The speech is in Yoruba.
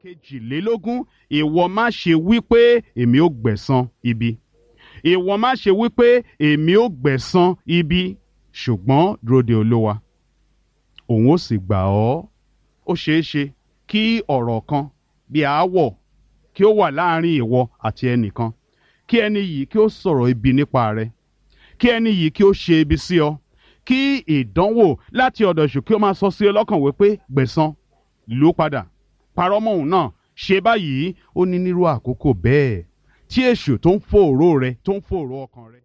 kejìlélógún ìwọ má ṣe wí pé èmi ò gbẹ̀san ibi ìwọ má ṣe wí pé èmi ò gbẹ̀san ibi ṣùgbọ́n dúró de olówa òun ó sì gbà ọ́ ó ṣeé ṣe kí ọ̀rọ̀ kan bí aáwọ̀ kí ó wà láàrin ìwọ àti ẹnìkan kí ẹni yìí kí ó sọ̀rọ̀ ibi nípa rẹ kí ẹni yìí kí ó ṣe ibi sí ọ kí ìdánwò láti ọ̀dọ̀ èṣù kí ó máa sọ sí ọ lọ́kàn wípé gbẹ̀san lù ú padà parọ́ mọ́ òun náà ṣe báyìí ó ní nírú àkókò bẹ́ẹ̀ tí èṣù tó ń fòòró rẹ tó ń fòòró ọkàn rẹ.